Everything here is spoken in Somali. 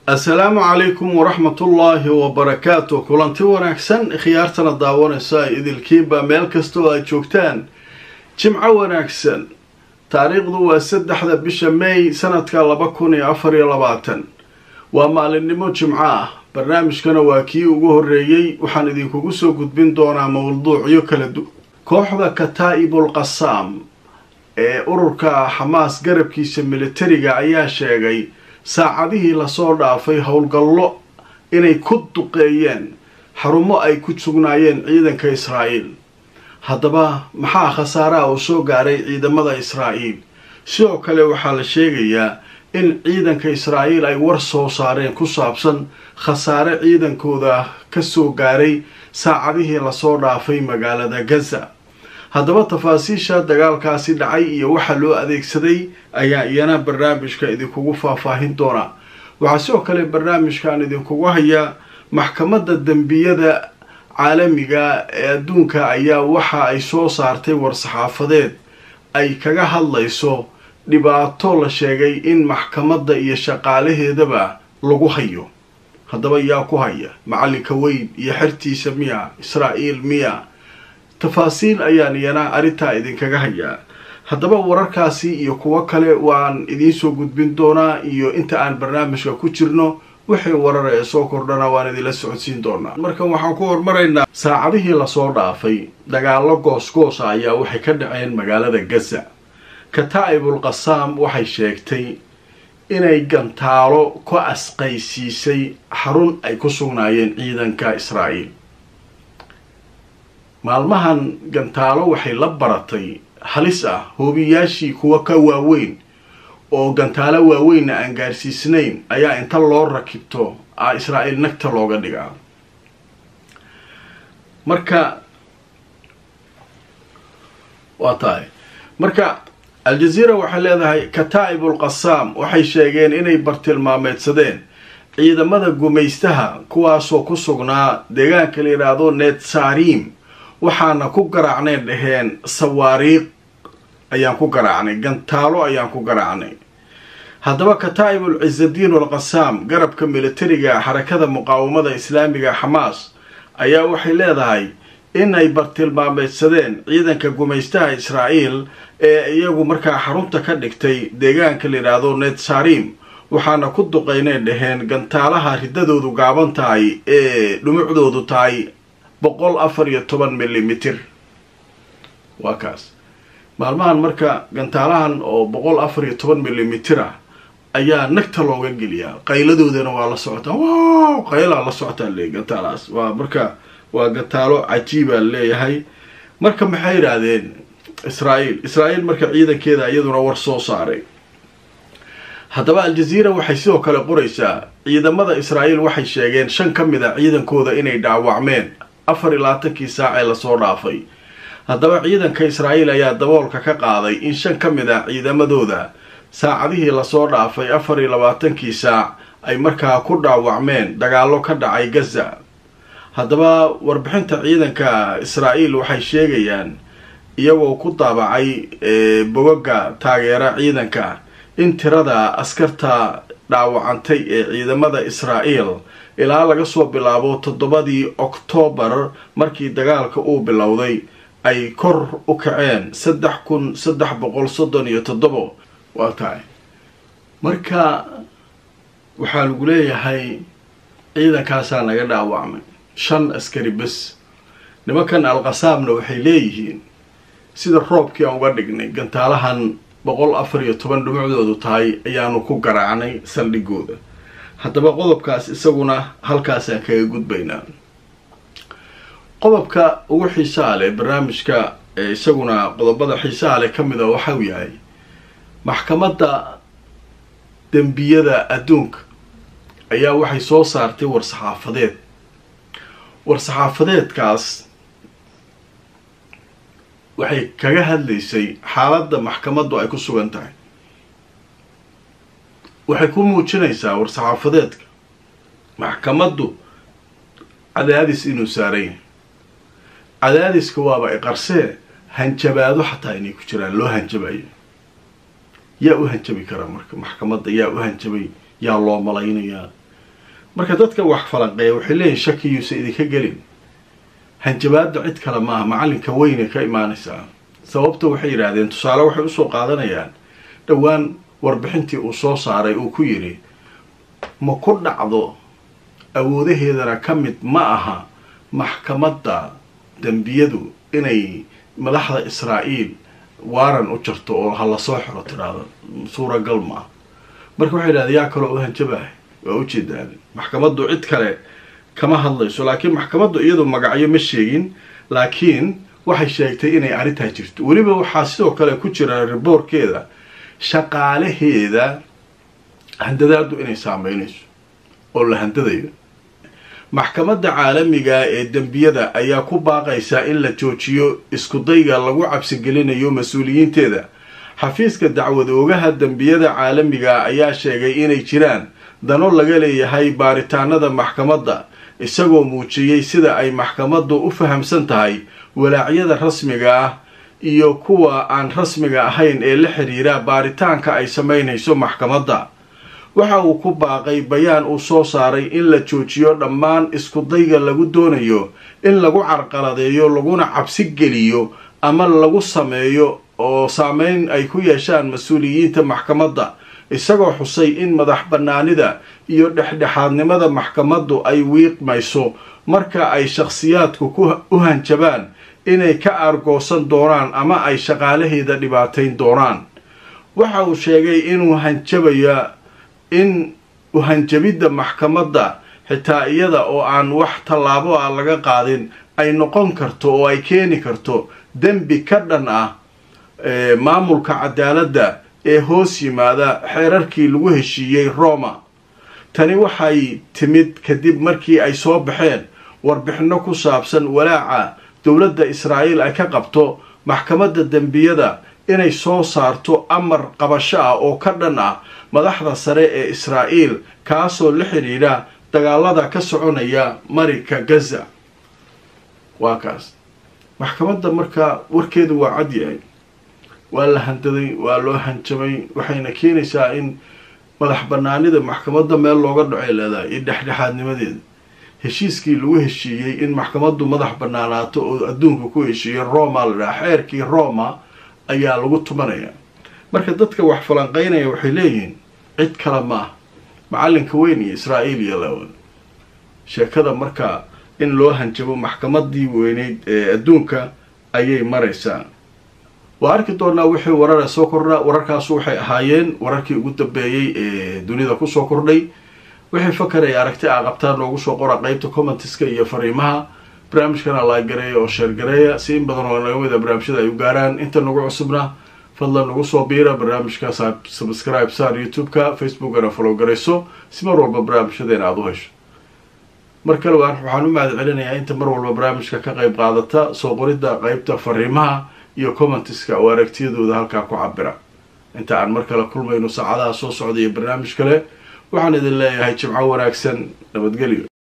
assalaamu calaykum waraxmatullaahi wabarakaatu kulanti wanaagsan khiyaartana daawanaysa idilkiinba meel kastoo aad joogtaan jimco wanaagsan taariikhdu waa saddexda bisha may sanadka laba kun iyo afar iyo labaatan waa maalinimo jimco ah barnaamijkana waa kii ugu horreeyey waxaan idinkugu soo gudbin doonaa mawduucyo kala du kooxda kataa'ibul qasaam ee ururka xamaas garabkiisa militariga ayaa sheegay saacadihii lasoo dhaafay howlgallo inay ku duqeeyeen xarumo ay ku sugnaayeen ciidanka israa'iil haddaba maxaa khasaaraha uu soo gaaray ciidamada israa'iil sidoo kale waxaa la sheegayaa in ciidanka israa'iil ay war soo saareen ku saabsan khasaare ciidankooda ka soo gaaray saacadihii lasoo dhaafay magaalada gaza haddaba tafaasiisha dagaalkaasi dhacay iyo waxa loo adeegsaday ayaa iyana barnaamijka idinkugu faahfaahin doonaa waxaa sidoo kale barnaamijkan idinkugu hayaa maxkamadda dembiyada caalamiga ee adduunka ayaa waxa ay soo saartay war-saxaafadeed ay kaga hadlayso dhibaato la sheegay in maxkamadda iyo shaqaalaheedaba lagu hayo haddaba yaa ku haya macalinka weyn iyo xertiisa miya israa'iil miya tafaasiil ayaan iyana arrintaa idinkaga hayaa haddaba wararkaasi iyo kuwo kale waan idiinsoo gudbin doonaa iyo inta aan barnaamijka ku jirno wixii warar ee soo kordhana waan idinla socodsiin doonaa markan waxaan ku hormaraynaa saacadihii lasoo dhaafay dagaallo goosgoosa ayaa waxay ka dhaceen magaalada gaza kataa'ibul qasaam waxay sheegtay inay gantaalo ku asqaysiisay xarun ay ku sugnaayeen ciidanka israa'iil maalmahan gantaalo waxay la baratay halis ah hoobiyaashii kuwa ka waaweyn oo gantaalo waaweynna aan gaarsiisnayn ayaa inta loo rakibto a israa'iil nagta looga dhigaa marka waa tahay marka al-jazeera waxay leedahay kataa'ibul qasaam waxay sheegeen inay bartilmaameedsadeen ciidamada gumaystaha kuwaasoo ku sugnaa deegaanka la yidhaahdo netsarim waxaana ku garaacnay dhaheen sawaariiq ayaan ku garaacnay gantaalo ayaan ku garaacnay haddaba kataa'ibul cisadiin walqasaam garabka militariga xarakada muqaawamada islaamiga xamaas ayaa waxay leedahay inay bartilmaameedsadeen ciidanka gumaystaha israa'iil ee iyagu markaa xarunta ka dhigtay deegaanka la yidhaahdo netsarim waxaana ku duqaynay dhaheen gantaalaha riddadoodu gaaban tahay ee dhumucdoodu tahay boqol afar iyo toban milimitir waa kaas maalmahan marka gantaalahan oo boqol afar iyo toban milimitir ah ayaa nagta looga geliyaa qayladoodana waa la socotaa wow qaylaa la socotaa le gantaalahaas waa marka waa gantaalo cajiibaa leeyahay marka maxay yidhaahdeen israa'iil israa'iil marka ciidankeeda iyaduna war soo saaray haddaba al-jazeera waxay sidoo kale qoraysaa ciidamada israa'iil waxay sheegeen shan ka mid a ciidankooda inay dhaawacmeen afar iyo labaatankii saac ee lasoo dhaafay haddaba ciidanka israa'iil ayaa daboolka ka qaaday in shan ka mid ah ciidamadooda saacadihii lasoo dhaafay afar iyo labaatankii saac ay markaa ku dhaawacmeen dagaallo ka dhacay gaza haddaba warbixinta ciidanka israa'iil waxay sheegayaan iyagoo ku daabacay bogaga taageera ciidanka in tirada askarta dhaawacantay ee ciidamada israa'iil ilaa laga soo bilaabo toddobadii oktoobar markii dagaalka uu bilowday ay kor u kaceen saddex kun saddex boqol soddon iyo toddobo waa tahay marka waxaa lagu leeyahay ciidankaasaa naga dhaawacmay shan askari bes nimankan al-qasaamna waxay leeyihiin sida roobkii aan uga dhignay gantaalahan boqol afar iyo toban dhumucdoodu tahay ayaanu ku garaacnay saldhigooda haddaba qodobkaas isaguna halkaasaan kaga gudbaynaa qodobka ugu xiisaha leh barnaamijka ee isaguna qodobada xiisaha leh ka mid a waxau yahay maxkamadda dembiyada adduunka ayaa waxay soo saartay war-saxaafadeed war-saxaafadeedkaas waxay kaga hadlaysay xaaladda maxkamaddu ay ku sugan tahay waxay ku muujinaysaa war-saxaafadeedka maxkamaddu cadaadis inuu saaran yahay cadaadiska waaba iqarsee hanjabaado xataa inay ku jiraan loo hanjabayo yaa u hanjabi karaa marka maxkamadda yaa u hanjabay yaa loo malaynayaa marka dadka wax falanqeeya waxay leeyihin shakiyuusa idinka gelin hanjabaadda cid kale maaha macallinka weynay ka imaanaysaa sababta waxay yidhaahdeen tusaale waxay usoo qaadanayaan dhowaan warbixintii uu soo saaray uu ku yidhi ma ku dhacdo awoodaheedana ka mid ma aha maxkamadda dembiyadu inay madaxda israa'iil waaran u jarto oo ha lasoo xiro tidhaahdo suuragal ma ah marka waxay yidhahdeen yaa kaloo u hanjabahay waa ujeedaan maxkamaddu cid kale kama hadlayso laakiin maxkamaddu iyadu magacyo ma sheegin laakiin waxay sheegtay inay arrintaa jirto weliba waxaa sidoo kale ku jira riboorkeeda shaqaalaheeda handadaadu inay saameynayso oo la handadayo maxkamadda caalamiga ee dembiyada ayaa ku baaqaysaa in la joojiyo iskudayga lagu cabsigelinayo mas-uuliyiinteeda xafiiska dacwad oogaha dembiyada caalamiga ayaa sheegay inay jiraan dano laga leeyahay baaritaanada maxkamadda isagoo muujiyey sida ay maxkamaddu u fahamsan tahay walaacyada rasmiga ah iyo kuwa aan rasmiga ahayn ee la xidhiira baaritaanka ay samaynayso maxkamadda waxa uu ku baaqay bayaan uu soo saaray in la joojiyo dhammaan iskudayga lagu doonayo in lagu carqaladeeyo laguna cabsi geliyo ama lagu sameeyo oo saameyn ay ku yeeshaan mas-uuliyiinta maxkamadda isagoo xusay in madax bannaanida iyo dhexdhexaadnimada maxkamaddu ay wiiqmayso marka ay shakhsiyaadku u hanjabaan inay ka aargoosan doonaan ama ay shaqaalaheeda dhibaatayn doonaan waxa uu sheegay inuu hanjabaya in uhanjabidda maxkamadda xitaa iyada oo aan wax tallaabo ah laga qaadin ay noqon karto oo ay keeni karto dembi ka dhan ah maamulka cadaaladda ee hoos yimaada xeerarkii lagu heshiiyey roma tani waxay timid kadib markii ay soo baxeen warbixinno ku saabsan walaaca dowladda israa'iil ay ka qabto maxkamadda dembiyada inay soo saarto amar qabasho ah oo ka dhan ah madaxda sare ee israa'iil kaasoo la xidhiidha dagaalada ka soconaya marinka gaza waa kaas maxkamadda markaa warkeedu waa cad yahay waa la handaday waa loo hanjabay waxayna keenaysaa in madax banaanida maxkamadda meel looga dhacay leedahay iyo dhexdhexaadnimadeeda heshiiskii lagu heshiiyey in maxkamaddu madax banaanaato oo adduunka ku heshiiyey roma la dhaha xeerkii roma ayaa lagu tumanaya marka dadka wax falanqeynaya waxay leeyihiin cid kale maaha macallinka weyn iyo israa'iil iyo lawan sheekada markaa in loo hanjabo maxkamadii weyneyd ee adduunka ayay maraysaa waa arki doonaa wixii warara soo kordha wararkaasu waxay ahaayeen wararkii ugu dambeeyey ee dunida kusoo kordhay wixii fakar ay aragti a qabtaan noogu soo qora qeybta commentiska iyo fariimaha barnaamijkana laagareeya oo sheergareeya si in badan oo naga mida barnaamijyada ay u gaaraan inta nagu cusubna fadlan nagu soo biira barnaamijka subscribe saar youtube-ka facebookana follow garayso si mar walba barnaamijyadeena aada u hesho mar kale waxaan u mahad celinayaa inta mar walba barnaamijka ka qayb qaadata soo qoridda qeybta fariimaha iyo commentiska oo aragtiyadooda halkaa ku cabira inta aan mar kale kulmayno saacadaha soo socda iyo barnaamij kale waxaan idin leeyahay jimco wanaagsan nabadgelyo